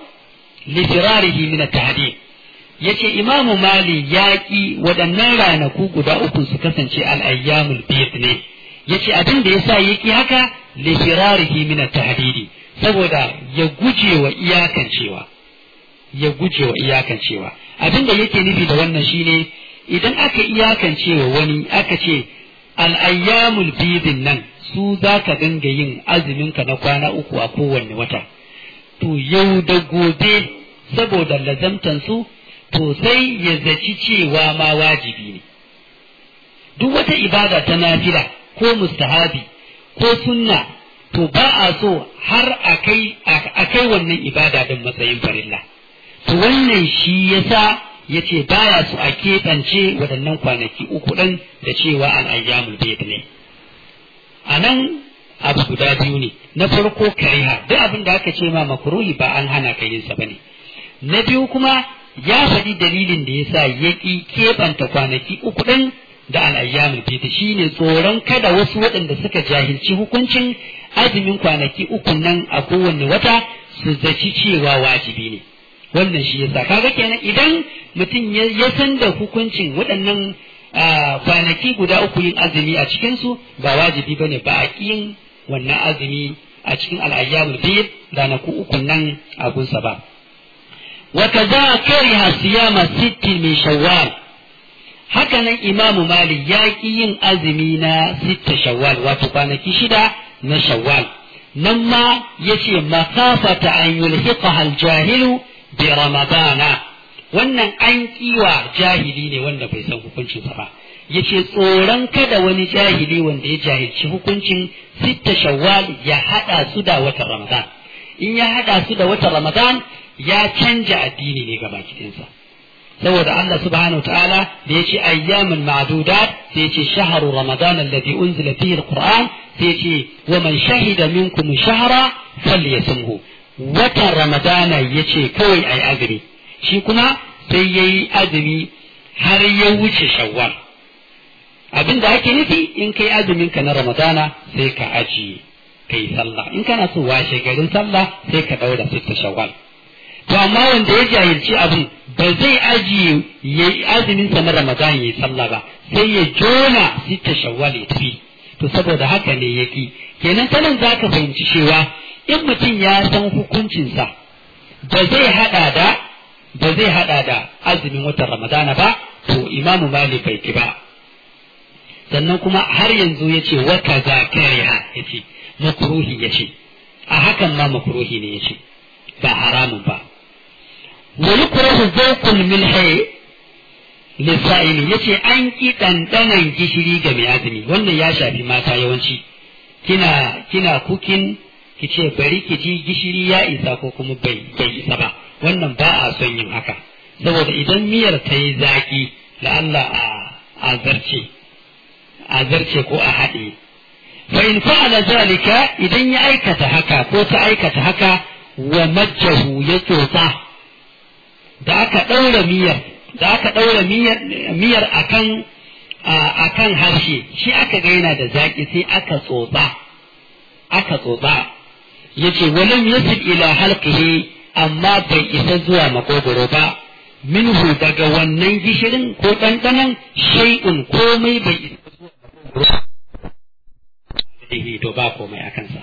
firarihi min at-tahdid yace imamu mali ya ƙi waɗannan ranaku guda uku su kasance al'ayyamul bid ne yace abin da yasa ya ƙi haka li firarihi min at-tahdidi saboda ya guje wa iyakancewa ya guje wa iyakancewa abin da yake nufi da wannan shine idan aka iyakancewa wani aka ce al'ayyamul bidin nan su za ka dinga yin azuminka na kwana uku a kowanne wata to yau da gobe saboda lazamtan su to sai ya zaci cewa ma wajibi ne duk wata ibada ta nafila ko mustahabi ko sunna to ba a so har a kai wannan ibada din matsayin farilla to wannan shi yasa ya ce baya su a keɓance waɗannan kwanaki uku ɗin da cewa al'ayyamul bayt ne a nan abu guda biyu ne na farko kariha duk abin da aka ce ma makruhi ba an hana ka yin sa bane na biyu kuma ya faɗi dalilin da yasa ya ƙi keɓanta kwanaki uku ɗin da al'ayyamul bayt shine tsoron kada wasu waɗanda suka jahilci hukuncin azumin kwanaki uku nan a kowanne wata su zaci cewa wajibi ne wannan shi yasa kaga kenan idan mutum ya san da hukuncin waɗannan kwanaki guda uku yin azumi a cikinsu ba wajibi bane ba a yin wannan azumi a cikin al'ayyamul bid ranaku uku nan a gunsa ba wa kaza kariha siyama sittin min shawwal haka nan imamu malik ya ki yin azumi na sitta shawwal wato kwanaki shida na shawwal nan ma yace makafata an yulhiqaha al-jahilu bi ramadana wannan an kiwa jahili ne wanda bai san hukuncinsa ba yace tsoron kada wani jahili wanda ya jahilci hukuncin sitta shawwal ya hada su da watan ramadan in ya hada su da watan ramadan ya canja addini ne gaba kitinsa saboda Allah subhanahu ta'ala da yace ayyamin ma'dudat sai yace shahru ramadan alladhi unzila fihi alquran sai yace wa man shahida minkum shahra falyasumhu watan ramadana yace kawai ai azumi shi kuma sai yayi azumi har ya wuce shawwal abin da ake nufi in kai azumin ka na ramadana sai ka ajiye kai sallah in kana so washe garin sallah sai ka daura sitta shawwal to amma wanda ya jahilci abin ba zai ajiye ya yi azumin sa na ramadan ya yi sallah ba sai ya jona sitta shawwal ya tafi to saboda haka ne yaki kenan sanan za ka fahimci cewa in mutum ya san hukuncinsa ba zai hada da ba zai hada da azumin watan ramadana ba to imamu malik bai ki ba sannan kuma har yanzu ya ce wa kaza kariha ya ce makruhi ya ce a hakan ma makruhi ne ya ce ba haramun ba wa yukrahu zawqul milhi lisa'ili yace an ki dandanan gishiri ga mai azumi wannan ya shafi mata yawanci kina kina kukin ki ce bari ki ji gishiri ya isa ko kuma bai bai isa ba wannan ba a son yin haka saboda idan miyar ta yi zaki la'alla a a zarce a zarce ko a haɗe fa in fa'ala zalika idan ya aikata haka ko ta aikata haka wa majjahu ya tsotsa da aka ɗaura miyar da aka ɗaura miyar akan akan harshe shi aka ga yana da zaƙi sai aka tsotsa aka tsotsa yace walam yasil ila halqihi amma bai isa zuwa makogoro ba minhu daga wannan gishirin ko ɗanɗanon shay'un komai bai isa zuwa makogoro to ba komai a kansa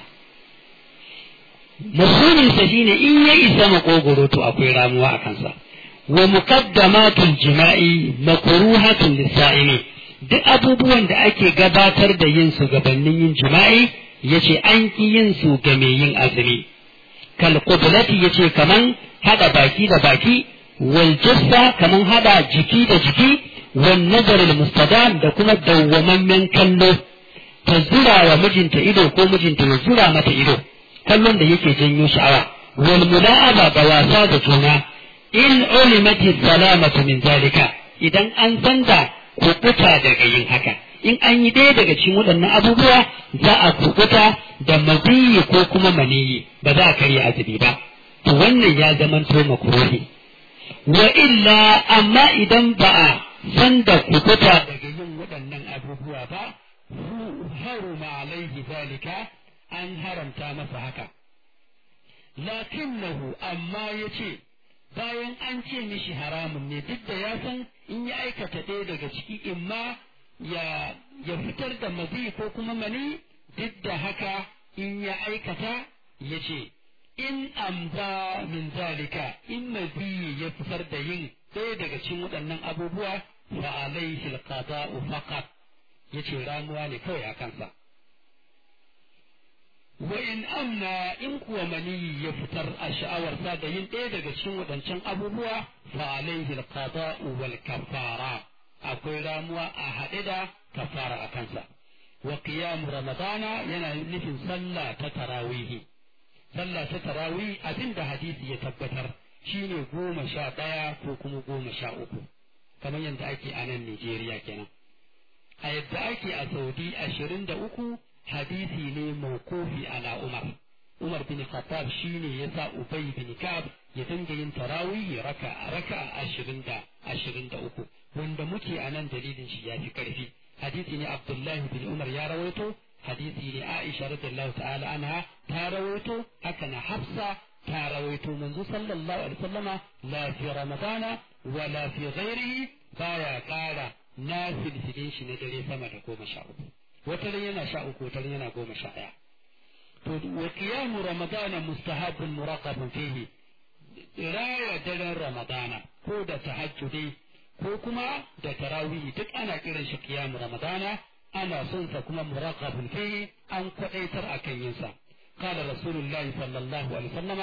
mafhuminsa shine in ya isa makogoro to akwai ramuwa a kansa wa muqaddamatul jima'i makruhatun lisa'imi duk abubuwan da ake gabatar da yin su gabanin yin jima'i yace an ki yin su ga mai yin azumi kal qublati yace kaman hada baki da baki wal jissa kaman hada jiki da jiki wan nazar al mustadam da kuma dawwamammen kallo ta zura wa mijinta ido ko mijinta ya zura mata ido kallon da yake janyo sha'awa wal mula'aba da wasa da juna in ulimati salamatu min zalika idan an san da kukuta daga yin haka in an yi ɗaya daga cikin waɗannan abubuwa za a kukuta da maziyi ko kuma maniyi ba za a karya azumi ba to wannan ya zamanto makruhi wa illa amma idan ba a san da kukuta daga yin waɗannan abubuwa ba haruma alaihi zalika an haramta masa haka lakinnahu amma ya ce bayan an ce mishi haramun ne duk da ya san in ya aikata ɗaya daga ciki in ma ya ya fitar da mazi ko kuma mani duk da haka in ya aikata ya ce in amza min zalika in mazi ya fitar da yin ɗaya daga cikin waɗannan abubuwa fa alaihi alqada'u faqat yace ramuwa ne kawai a kansa wa in amna in kuwa maniyi ya fitar a sha'awarsa da yin ɗaya daga cikin waɗancan abubuwa fa alaihi alqada'u wal kafara akwai ramuwa a haɗe da kafara a kansa wa qiyam ramadana yana nufin sallah ta tarawihi sallah ta tarawih abinda hadisi ya tabbatar shine goma sha ɗaya ko kuma goma sha uku kamar yadda ake a nan Najeriya kenan a yadda ake a Saudi ashirin da uku hadisi ne mawqufi ala Umar Umar bin Khattab shine yasa Ubay bin Ka'ab ya dinga yin tarawih raka raka ashirin da ashirin da uku wanda muke a nan dalilin shi ya fi karfi hadisi ne Abdullahi bin Umar ya rawaito hadisi ne Aisha radiyallahu ta'ala anha ta rawaito haka na Hafsa ta rawaito manzo sallallahu alaihi wasallama la fi ramadana wa la fi ghairihi baya kara na filfilin shi na dare sama da goma sha uku wata ran yana sha uku wata ran yana goma sha ɗaya to wa qiyamu ramadana mustahabun muraqabun fihi raya daren ramadana ko da tahajjudi ko kuma da tarawih duk ana kiran shi qiyamu ramadana ana son sa kuma muraqabun fihi an kwadaitar akan yin sa قال رسول الله صلى الله عليه وسلم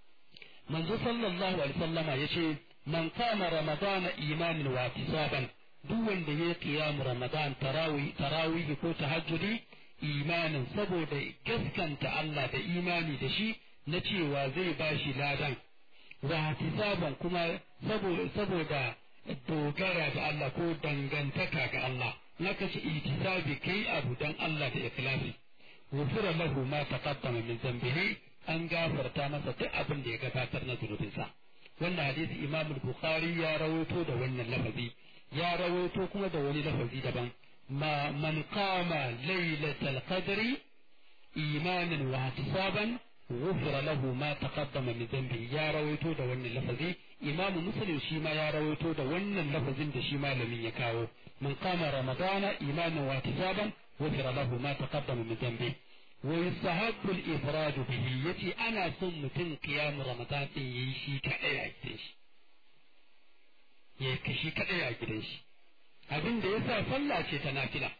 من صلى الله عليه وسلم يشي من قام رمضان إيمانا واحتسابا duk wanda ya kiyamu Ramadan tarawih tarawih ko tahajjudi imanin saboda gaskanta Allah da imani da shi na cewa zai bashi ladan wa hisaban kuma saboda saboda dogara da Allah ko dangantaka ga Allah naka ce itisabi kai abu dan Allah da ikhlasi غفر له ما تقدم من ذنبه an gafarta masa duk abin da ya gabatar na zunubinsa wannan hadisi imam bukhari ya rawaito da wannan lafazi ya rawaito kuma da wani lafazi daban ma man qama laylatal qadri imanan wa ihtisaban غفر له ما تقدم من ذنبه ya rawaito da wannan lafazi imam muslim shi ma ya rawaito da wannan lafazin da shi malamin ya kawo man qama ramadana imanan wa ihtisaban غفر له ما تقدم من ذنبه ويستحب الإفراد به يتي أنا ثم تن قيام رمضان يشي كأي أجدش يكشي كأي أجدش abin da yasa sallah ce ta nafila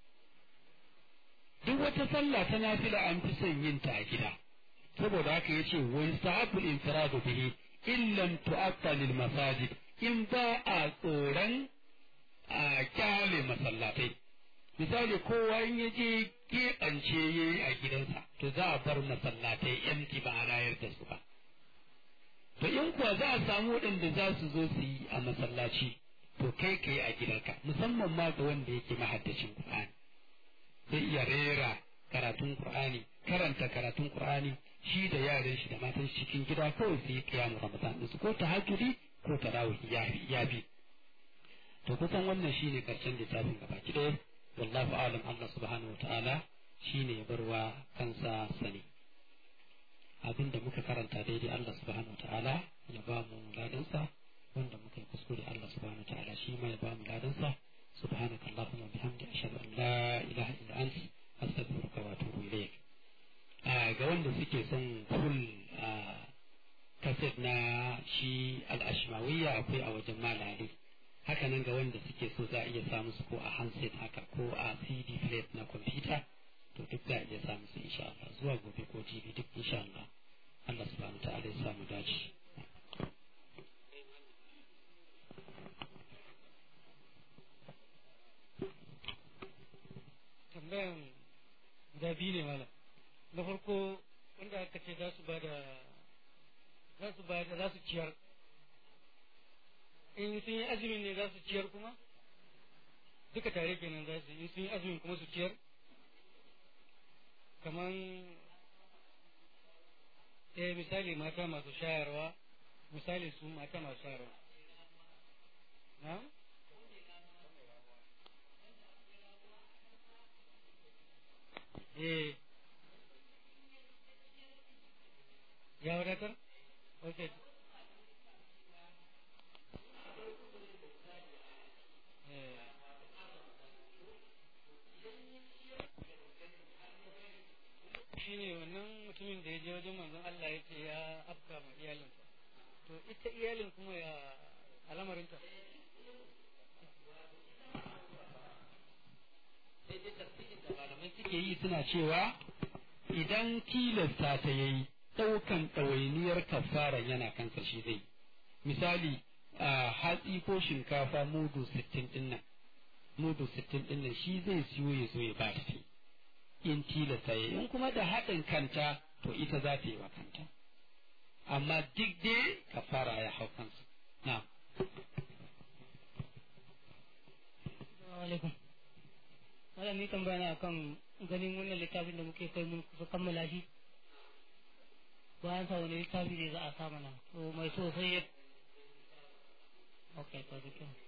duk wata sallah ta nafila an fi son yin ta a gida saboda haka yace wa yastahabbu al-infiradu bihi in lam tu'atta lil masajid in ba a tsoron a kyale masallatai misali kowa in ya je keɓance ya yi a gidansa to za a bar masallatai yanki ba a rayar da su ba to in kuwa za a samu waɗanda za su zo su yi a masallaci to kai ka yi a gidanka musamman ma ga wanda yake mahaddacin Qur'ani zai iya rera karatun Qur'ani karanta karatun Qur'ani shi da yaran shi da matan cikin gida kawai su yi kiyamu Ramadan su ko tahajjudi ko tarawih ya bi to kusan wannan shine karshen littafin gaba ki ɗaya wallahu alam Allah subhanahu wa ta'ala shine ya barwa kansa sani abinda muka karanta daidai Allah subhanahu wa ta'ala ya ba mu ladansa wanda muka yi kuskure Allah subhanahu wa ta'ala shi ma ya ba mu ladansa subhanaka allahumma bihamdi ashhadu an la ilaha illa anta astaghfiruka wa atubu ilayk ga wanda suke son full kaset na shi al-ashmawiyya akwai a wajen malali haka nan ga wanda suke so za a iya samu su ko a handset haka ko a cd plate na kwamfuta to duk za a iya samu su insha Allah zuwa gobe ko jibi duk insha Allah Allah subhanahu ta'ala ya samu dace tambayan guda biyu ne malam na farko wanda aka ce za su ba da za su ba da za su ciyar in sun yi azumin ne za su ciyar kuma duka tare kenan za su yi sun yi azumin kuma su ciyar kaman eh misali mata masu shayarwa misali su mata masu shayarwa na eh ya wadatar ok eh shi ne wannan mutumin da ya je wajen manzon Allah ya ce ya afka ma iyalinsa to ita iyalin kuma ya alamarinta sai dai tafsirin da malamai suke yi suna cewa idan tilasta ta yayi ɗaukan ɗawainiyar kafara yana kansa shi zai misali a hatsi ko shinkafa mudu sittin ɗin nan mudu sittin ɗin nan shi zai siyo ya zo ya ba ta in tilasta ya in kuma da haɗin kanta to ita za ta yi wa kanta amma duk dai kafara ya hau kansu na alaikum Malam ni tambaya na akan ganin wannan littafin da muke kai mun kusa kammala shi bayan sa wani littafi ne za a sa mana to mai so sai ya okay to dukkan